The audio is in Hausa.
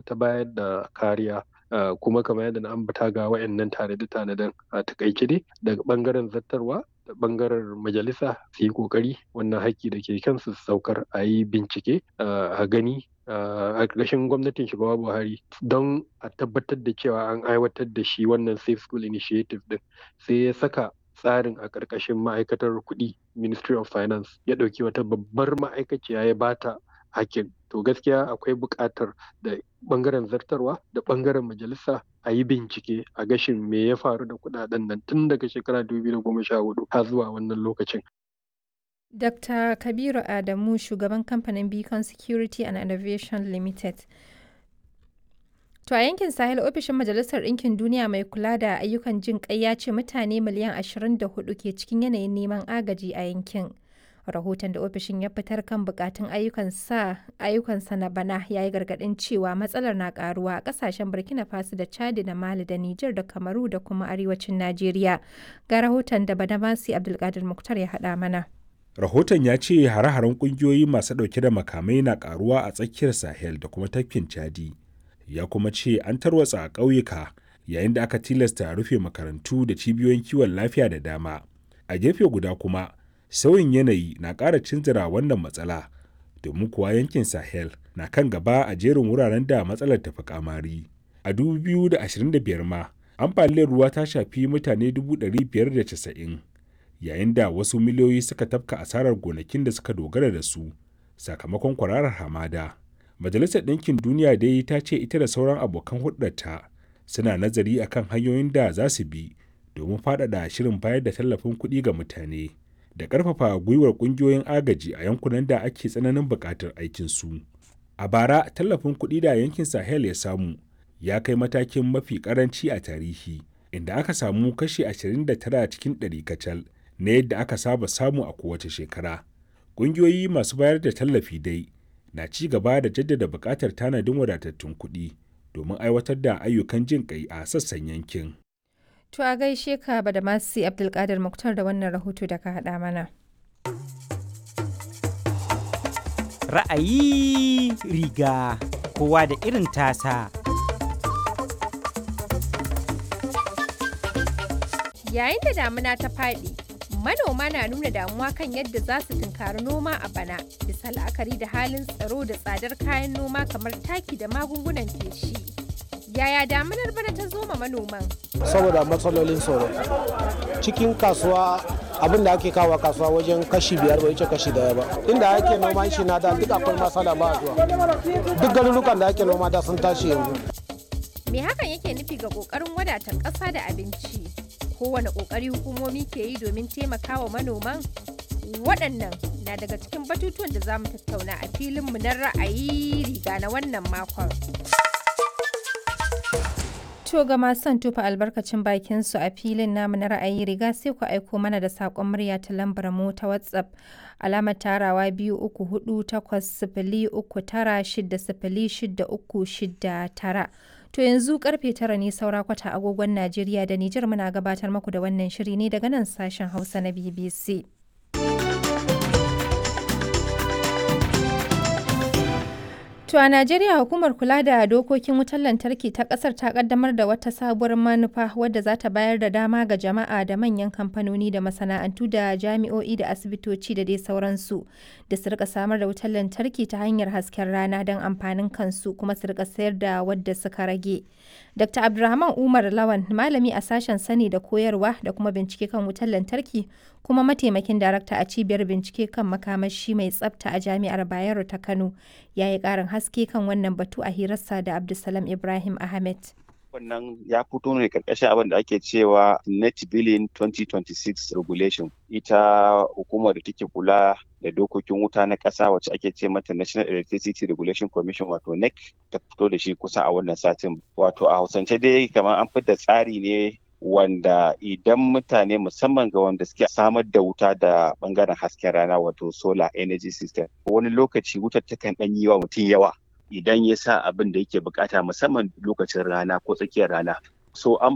ta bayar da kariya Uh, kuma kamar yadda na ambata ga wayannan tanade-tanaden a takaice dai daga bangaren zattarwa da bangaren majalisa su yi kokari wannan haƙƙi da ke kansu su saukar a yi bincike uh, a gani a ƙarshen gwamnatin shugaba buhari don a tabbatar da cewa an aiwatar da shi wannan safe school initiative din sai ya saka tsarin a ƙarƙashin ma'aikatar kuɗi ministry of finance ya ɗauki wata babbar ma'aikaciya ya bata hakin to gaskiya akwai buƙatar da ɓangaren zartarwa da ɓangaren majalisa a yi bincike a gashin me ya faru da kuɗaɗen nan tun daga shekara 2014 har zuwa wannan lokacin. Dr. Kabiru Adamu shugaban kamfanin Beacon Security and Innovation Limited. To a yankin Sahel ofishin Majalisar Ɗinkin Duniya mai kula da ayyukan jin ƙai ya ce mutane miliyan 24 ke cikin yanayin neman agaji a yankin. rahoton da ofishin ya fitar kan bukatun ayyukansa na bana ya yi gargadin cewa matsalar na karuwa a kasashen burkina faso da chadi da mali da niger da kamaru da kuma arewacin najeriya ga rahoton da badamasi abdulkadir muktar ya haɗa mana rahoton ya ce hare-haren kungiyoyi masu ɗauke da makamai na karuwa a tsakiyar sahel da kuma tafkin chadi ya kuma ce an tarwatsa a ƙauyuka yayin da aka tilasta rufe makarantu da cibiyoyin kiwon lafiya da dama a gefe guda kuma sauyin yanayi na ƙara cinzira wannan matsala domin kuwa yankin sahel na kan gaba a jerin wuraren da matsalar tafi kamari a 2025 ma ambaliyar ruwa ta shafi mutane 590 yayin da wasu miliyoyi suka tafka asarar gonakin da suka dogara da su sakamakon kwararar hamada majalisar ɗinkin duniya dai ta ce ita da sauran abokan hulɗarta suna nazari akan hanyoyin da za su bi domin faɗaɗa shirin bayar da tallafin kuɗi ga mutane da ƙarfafa gwiwar ƙungiyoyin agaji a yankunan da ake tsananin buƙatar aikinsu. A bara, tallafin kuɗi da yankin Sahel ya samu ya kai matakin mafi ƙaranci a tarihi, inda aka samu kashi 29 cikin ɗari kacal na yadda aka saba samu a kowace shekara. Ƙungiyoyi masu bayar da tallafi dai na ci gaba da jaddada buƙatar tanadin wadatattun kuɗi domin aiwatar da ayyukan jin ƙai a sassan yankin. To a gaishe ka ba da masu Abdulkadir Muktar da wannan rahoto da ka haɗa mana. Ra'ayi riga kowa da irin tasa. Yayin da damuna ta faɗi, manoma na nuna damuwa kan yadda za su tunkari noma a bana, bisa la'akari da halin tsaro da tsadar kayan noma kamar taki da magungunan feshi. Yaya damunar bana ta zo ma manoman? saboda matsalolin tsoro cikin kasuwa abin da ake kawo kasuwa wajen kashi biyar bai wuce kashi daya ba inda ake noman shi na da duk akwai matsala ba zuwa duk garurukan da ake noma da sun tashi yanzu Me hakan yake nufi ga ƙoƙarin wadata ƙasa da abinci? Kowane ƙoƙari hukumomi ke yi domin taimakawa manoman? Waɗannan na daga cikin batutuwan da za mu tattauna a filinmu na ra'ayi riga na wannan makon. To ga masu son tufa albarkacin bakin su a filin namu na ra'ayi riga sai ku aiko mana da saƙon murya ta lambar mu ta WhatsApp alamar tarawa biyu uku hudu takwas sifili uku tara shida sifili shida uku shida tara. To yanzu karfe tara ne saura kwata agogon Najeriya da Nijar muna gabatar muku da wannan shiri ne daga nan sashen Hausa na BBC. To a Najeriya hukumar kula da dokokin wutar lantarki ta kasar ta kaddamar da wata sabuwar manufa wadda za ta bayar da dama ga jama'a da manyan kamfanoni da masana'antu da jami'o'i da asibitoci da dai sauransu da su rika samar da wutar lantarki ta hanyar hasken rana don amfanin kansu kuma su rika sayar da wadda suka rage. Dr. Abdulrahman Umar Lawan malami a sashen sani da koyarwa da kuma bincike kan wutar lantarki kuma mataimakin darakta a cibiyar bincike kan makamashi mai tsafta a jami'ar Bayero ta Kano ya yi ƙarin haske kan wannan batu a hirarsa da Abdulsalam Ibrahim Ahmed. wannan ya fito ne karkashin abin da ake cewa net billing 2026 regulation ita hukumar da take kula da dokokin wuta na ƙasa wacce ake ce mata national electricity regulation commission wato nec ta fito da shi kusa a wannan satin wato a hausance dai kamar an fitar tsari ne wanda idan mutane musamman ga wanda suke samar da wuta da bangaren hasken rana wato solar energy system wani lokaci wutar takan ɗan yi wa mutum yawa idan ya sa abin da yake bukata musamman lokacin rana ko tsakiyar rana so an